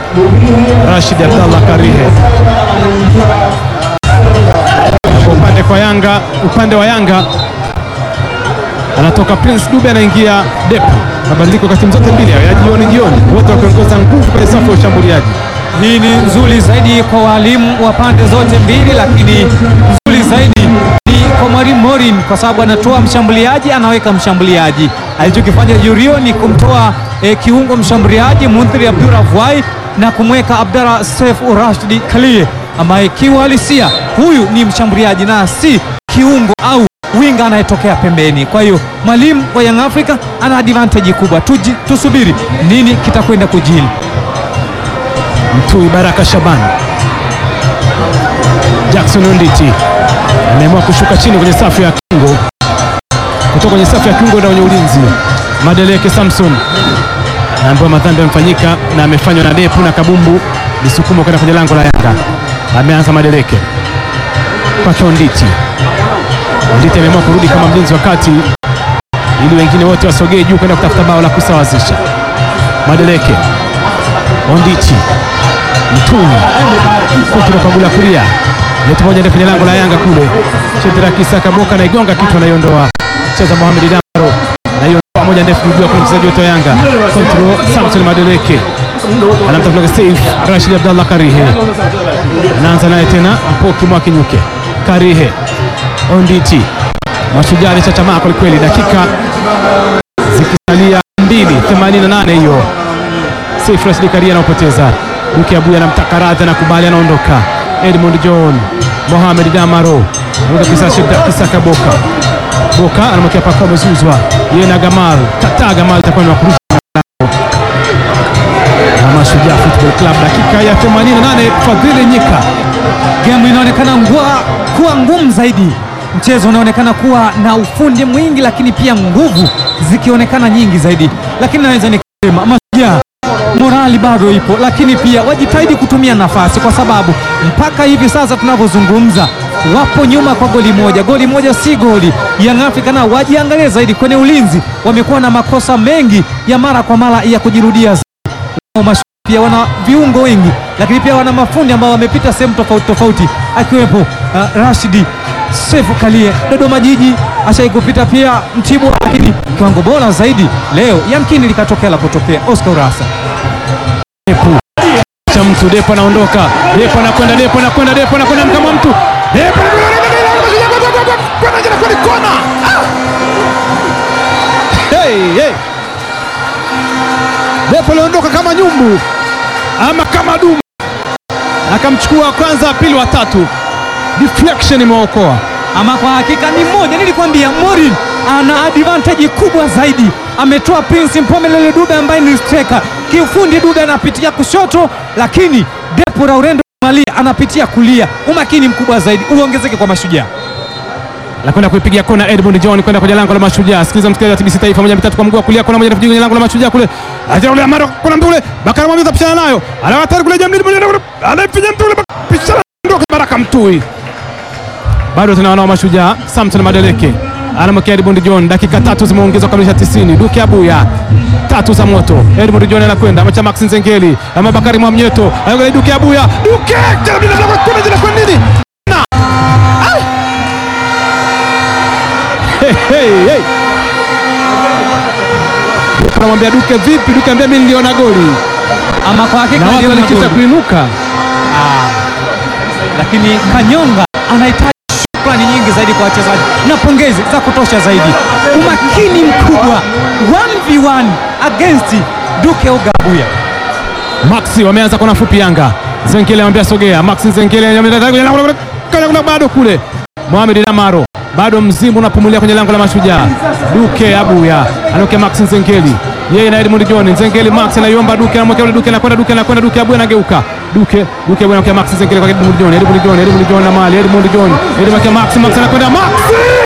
Rashid Abdallah Karihe. Kwa upande kwa Yanga, upande wa Yanga anatoka Prince Dube, anaingia Depu. Mabadiliko kwa timu zote mbili ya jioni jioni, wote wakiongoza nguvu kwenye safu ya ushambuliaji. Hii ni nzuri zaidi kwa walimu wa pande zote mbili, lakini nzuri zaidi ni kwa mwalimu Morin kwa sababu anatoa mshambuliaji, anaweka mshambuliaji. Alichokifanya Jurio ni kumtoa eh, kiungo mshambuliaji Munthiri Abdurahwai na kumweka Abdallah Seif Rashid Kalie ambaye kiuhalisia huyu ni mshambuliaji na si kiungo au winga anayetokea pembeni. Kwa hiyo mwalimu wa Young Africa ana advantage kubwa. Tuji, tusubiri nini kitakwenda kujili. Mtui Baraka Shaban, Jackson Onditi ameamua kushuka chini kwenye safu ya kiungo, kutoka kwenye safu ya kiungo na kwenye ulinzi. Madeleke Samson naambiwa madhambi yamefanyika na amefanywa na Depu na Kabumbu, lisukumo kwenda kwenye lango la Yanga. Ameanza Madeleke kwake Onditi. Onditi ameamua kurudi kama mlinzi wa kati ili wengine wote wasogee juu kwenda kutafuta bao la kusawazisha. Madeleke Onditi Mtuni kuti nakagula kulia leti moja ndio kwenye lango la Yanga kule. Shedra Kisaka Boka naigonga kitu anaiondoa. Cheza Mohamed Damaro naiondoa moja ndefu juu kwa mchezaji wetu wa Yanga. Control Samson Madeleke anamtafuta Saif Rashid Abdallah Karihe anaanza naye tena Mpoki Mwakinyuke Karihe Onditi Mashujaa alichachamaa kwelikweli, dakika zikisalia 2:88 hiyo Saif Rashid Karia anaopoteza. Duke Abuya anamtaka radhi, anakubali, anaondoka. Edmund John, Mohamed Damaro Kisaka Boka Boka anamwekea paka, amezuzwa yeye na Gamal Tata. Gamal itakuwa ni wakurusha na Mashujaa Football Club, dakika ya 88. Fadhili Nyika, Gemu inaonekana ngwa kuwa ngumu zaidi, mchezo unaonekana kuwa na ufundi mwingi, lakini pia nguvu zikionekana nyingi zaidi, lakini naweza nikasema Mashujaa morali bado ipo, lakini pia wajitahidi kutumia nafasi, kwa sababu mpaka hivi sasa tunavyozungumza wapo nyuma kwa goli moja. Goli moja si goli. Young Africa nao wajiangalie zaidi kwenye ulinzi, wamekuwa na makosa mengi ya mara kwa mara ya kujirudia zaidi. Pia wana viungo wengi, lakini pia wana mafundi ambao wamepita sehemu tofauti tofauti, akiwepo uh, Rashidi Sefu Kalie Dodoma Jiji ashai kupita pia Mtibwa, lakini kiwango bora zaidi leo yamkini likatokea la kutokea. Oscar Urasa Depu cha mtu Depu anaondoka, Depu anakwenda, Depu anakwenda, Depu anakwenda kama mtu Depu kona. Hey, hey. Depu aliondoka kama nyumbu ama kama dumu, akamchukua kwanza, pili, wa tatu, deflection imeokoa. ama kwa hakika ni mmoja, nilikwambia Morin ana advantage kubwa zaidi. Ametoa Prince Mpomelele Dube ambaye ni striker. Kiufundi Dube anapitia kushoto, lakini Depu Laurendo Malia anapitia kulia. Umakini mkubwa zaidi uongezeke kwa Mashujaa. la kwenda kuipigia kona Edmund John kwenda kwenye lango la Mashujaa. Sikiliza msikilizaji wa TBC Taifa, moja mitatu kwa mguu wa kulia, kona moja kwenye lango la Mashujaa kule, acha ule Amaro, kuna mtu ule Bakari Mwamini tapishana nayo, anawatari kule Jamili moja kule, anafinya mtu ule pishana ndio Baraka Mtui, bado tena wanao Mashujaa. Samson Madeleke anamwekea Edmund John, dakika tatu zimeongezwa kukamilisha 90. Duke Abuya tatu za moto, Edmund John anakwenda amecha Max Nzengeli ama Bakari Mwamnyeto, anakwenda Duke Abuya, Duke Jamili ndio kuna jina kwa nini Hey, hey, hey. Anamwambia Duke vipi? Duke ambia mimi niliona goli Ama kwa hakika na watu aliona walikita goli. kuinuka. lakini Kanyonga anahitaji shukrani nyingi zaidi kwa wachezaji na pongezi za kutosha zaidi. Umakini mkubwa 1v1 against Duke Ogabuya. Maxi wameanza kona fupi Yanga. Zengele anamwambia sogea. Maxi Zengele kuna bado kule. Mohamed Damaro bado mzimu unapumulia kwenye lango la Mashujaa. Duke Abuya anaokea Maxi Zengeli. Yeye na Edmund John. Zengeli Max anaiomba Duke anamwekea ule Duke anakwenda Duke anakwenda Duke Abuya anageuka. Duke Duke Abuya anaokea Maxi Zengeli kwa Edmund John. Edmund John, Edmund John na mali Edmund John. Edmund Max Max anakwenda Maxi